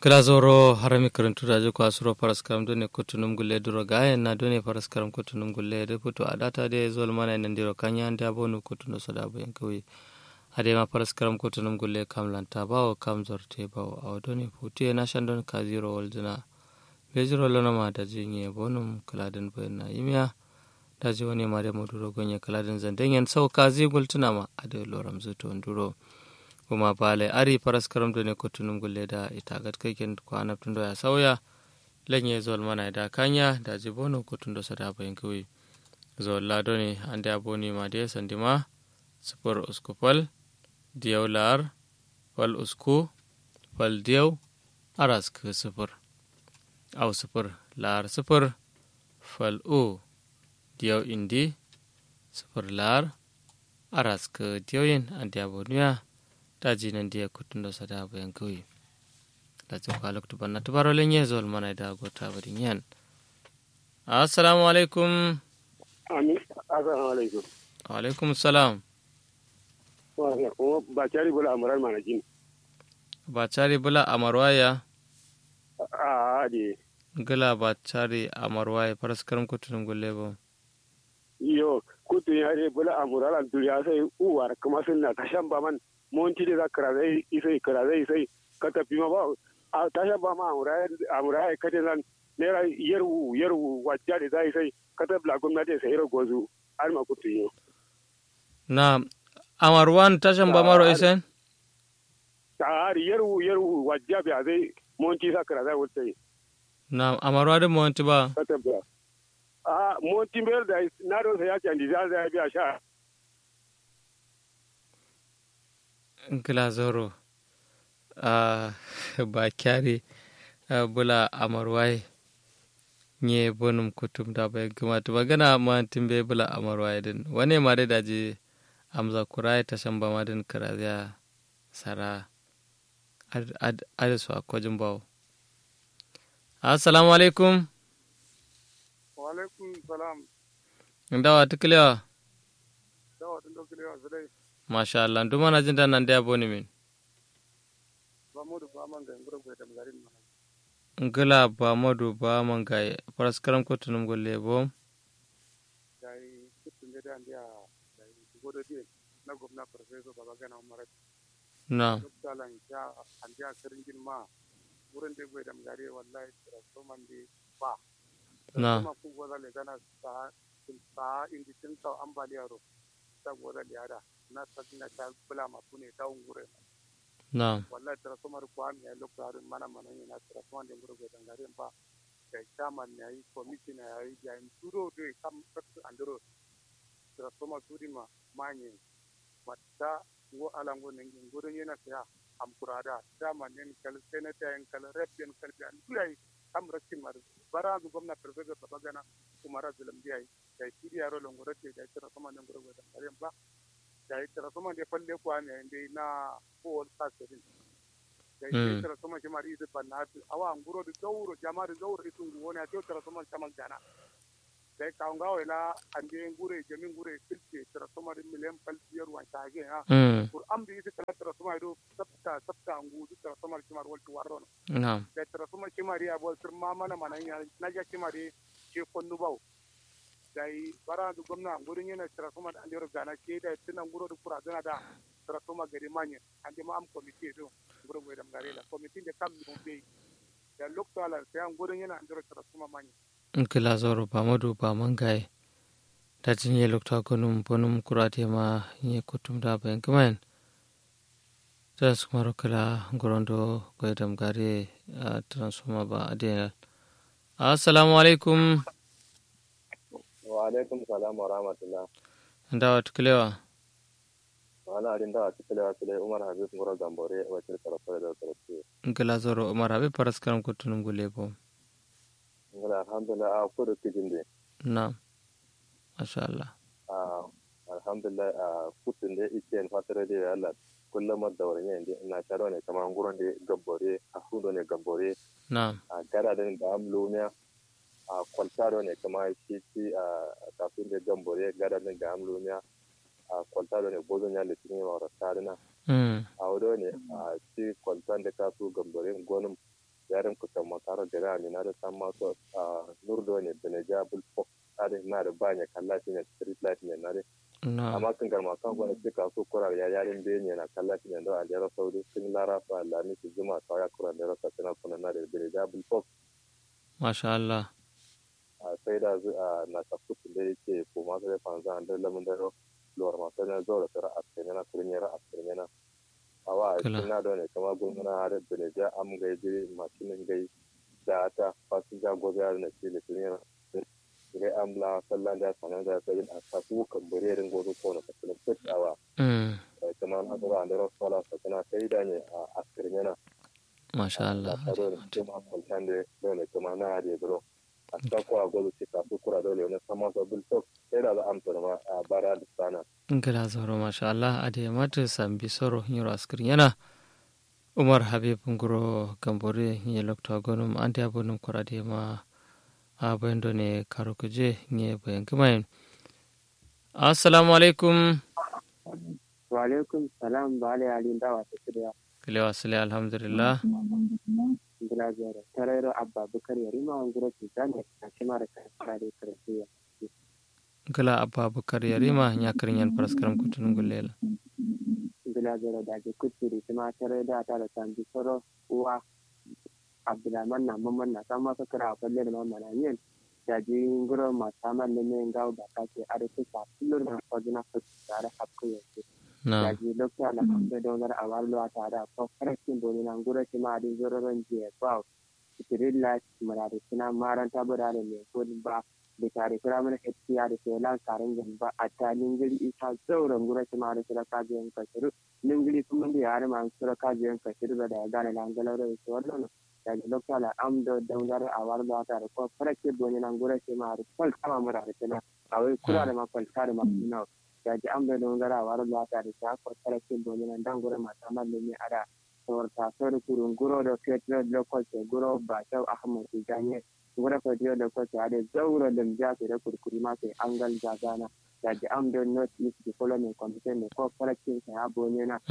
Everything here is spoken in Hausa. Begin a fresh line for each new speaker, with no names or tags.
kilazoro harami karantu da ko asuro paras karam done kutunum gulle duro gaye na done paras karam kutunum gulle de puto adata de zol mana nan diro kanya anda bonu kutuno sada bayan kawi ade ma paras karam kutunum gulle kam lanta bawo kam zorte bawo aw done puti na shandon ka zero woldina be zero lona ma da jinye bonum kaladen bayan na yimiya da ji wani ma da moduro gonye kaladen zandenyen sau ka zigul tunama ade loram zuto nduro kuma bale ari paras karam ne kutunum gulle da ita gat kaiken kwana tundo ya sauya lenye zol mana da kanya da jibono kutundo sada bayin kuwi zol lado ne ande aboni ma de sandima super uskupal diyaw lar fal usku fal diyaw aras ke super au super lar super fal u diyaw indi super lar aras ke diyoyin ande aboniya daji nan dia kutundo sada bayan kauye da jin kwalak tuban na tubaro lenye zol mana da gota barin yan assalamu alaikum
amin assalamu alaikum
wa alaikum salam
kuma ba cari bula amurar mana jin
ba cari bula amarwaya
a de
gila ba cari amarwaya faraskaram kutunum gulle ba
yo kutun ya de bula amurar al duniya sai uwar kuma sun na kashan ba man monti da kara zai isai kara zai isai ka tafi ma ba a tasha ba ma amurai ka te nan naira yarwu yarwu wajja da zai sai ka tafi la gwamnati sai ra gozu har ma kutu yo
na amarwan tashan ba maro isen
har yarwu yarwu wajja ba zai monti sa kara zai wuce
na amarwa da monti ba
ka tafi a monti ber da na do sai ya candi za zai biya sha
gila zoro a ba kyare bula amarwai nye bonum kutum da bai gumata magana ma timbe bula amarwai din wane ma dai daji amza kurai ta shan bama din karaziya sara ada su akwajin bawo assalamu alaikum
wa alaikum salam
ndawa tukulewa
dawa tun dokulewa zai
masha Allah duma na jin nan da yabo ne min
ba mu da ba man ga ngoro ga da garin mana
ngala ba madu ba man ga paraskaram ko tunum golle bo
dai kutun da dan dia dai godo die na gwamna professor baba gana umar
na
dalan ja an ja karingin ma wurin da bai da gare wallahi so man di ba
na
kuma ku goda le gana sa sa indi tin ta ambaliya ro ta goda le ada na sakina ta bula ma kune ta ungure
na
wallahi tara somar kwan ya lokta harin mana mana ne na tara somar da ngoro ga ngare ba da chairman ne yi committee ne yi ya in turo do kam sakku andoro tara somar turi ma manye matta wo alango ne ngoro ne na ya am kurada chairman ne kal senator en kal rep en kal bi an turai am rakin mar bara du gwamna professor babagana kumara zulam biya da turi yaro longoro ke da tara somar da ngoro ga ngare ba da ya tara sama da falle kuwa ne inda na kowar sasirin da ya tara sama shi mari isu banna awa nguro da gauro jama da gauro isu nguwo ne a ce tara sama caman gana da ya kawo gawo ila an da yin gure jamin gure filce tara sama da miliyan falsiyar wa ta hage ha kur an bi isu kala tara sama ido sabta sabta ngu su tara sama shi mari waltu warro
na
da tara sama shi mari abuwa sir ma mana mana na ja shi mari ce konnu bau dai bara du gwamna gurin yana transforma da andiro gana ke da tunan guro da kura gana da transforma gari manye ande ma am committee do guro go da gari la committee da kam mu be da lokto ala sai an gurin yana andiro transforma manye
ngala zoro ba madu ba man ga da jin ye lokta gonum bonum kurate ma ye kutum da bayan kaman ta su maro kala gorondo goydam gare transforma ba adena assalamu alaikum
wa alaikum salam wa rahmatullah
ndawa tukulewa
wala adin da ati kele kele umar habib ngoro gambore wacce tarafa da tarafa
ngala zoro umar habe paraskaram kutunum gulle bo
ngala alhamdulillah a ko da kijin de
na masha Allah
a alhamdulillah a kutun da ike en fatare da Allah kullum da wurin yin ina taro ne kamar nguron da gambore a hudo ne gambore
na
a gara da da amlumiya a kwaltaro ne kamar shi shi a kafin da gambore gara da da amlumiya a kwaltaro ne bozon ya litin yi mawar tarina
mm
a wado ne a ci kwaltan da kasu gambore gonin gada ne na da san masu a nurdo ne beneja bulfok ade na da banya kalla shi ne street light ne na de
na
amma kan garma kan gwani suka so kurar ya yarin be ne na kalla shi ne da a jera saudi sun lara fa lami su juma ta ya kurar da rasa tana kuna na da beneja bulfok
masha Allah
a sai da zu a na tafutu da yake ko ma sai fanzan da lamun da lor ma sai na zo da tara a cikin na kurin yara a cikin na awa
Kala.
suna da ne kama gunguna har beneja am gai jiri masinin gai da ta fasinja gobe har na ce da kurin yara ngai am la sallan da sanan da sai a ta ku kan bare rin gozo ko na kasalin fitawa
mm
kuma na da da rasala sa kana sai da ne a cikin na
masha Allah
a tsaro ne kuma kwaltan da dole kuma na hade bro a ta ko a gozo ce ka su kura dole ne sama sa bil tok sai da za amsa ma a bara da sana
ngila zoro masha Allah ade mata sambi soro nyoro askrin yana Umar Habib nguro gambore nye lokta gonum ante abonum korade ma a bayando ne karo kuje nye bayan kumayin assalamu alaikum
wa alaikum salam ba ala yalin dawa ta shirya
kilewa sile alhamdulillah
bila zara tarayro abba bukar yarima an gura ki zane na kima da kan da karfiya
gala abba bukar yarima nya karin yan paraskaram kutunun gulela
bila zara da ke kuturi kuma tarai da ta da tambi soro uwa abdulrahman na mamman na kan masa kira a falle da mamman yin da ji gura masu samar da mai gawo da kake a da kusa kullum na kwajina kusa tare hapku yanzu
na
yaji lokta na kambe donar a warlo a tare a ko farashin doni na gura shi ma adin zororon jiya ba tirilla murade suna maranta bura da mai kudin ba da tare kira mana hettiya da ke lan karin gamba a ta ningiri isa zauren gura shi ma da sura kajiyan kashiru ningiri kuma da yare ma sura kajiyan kashiru da ya gane langalar da su wannan yaji lokta na amdo donar a warlo a tare ko farashin doni na gura shi ma da kwal kama murade suna a wai kura da ma kwalta da ma suna yaji an bai don gara war lata da ta ko tarakin domin nan dan gure mata mallumi ada sawar ta sawar kurun guro da fetro da ko ce guro ba ta ahmad tijani guro ko dio da ko ta da zauro da mja da kurkuri ma sai angal jagana yaji an bai not is the following computer ne ko tarakin sa ya bonye na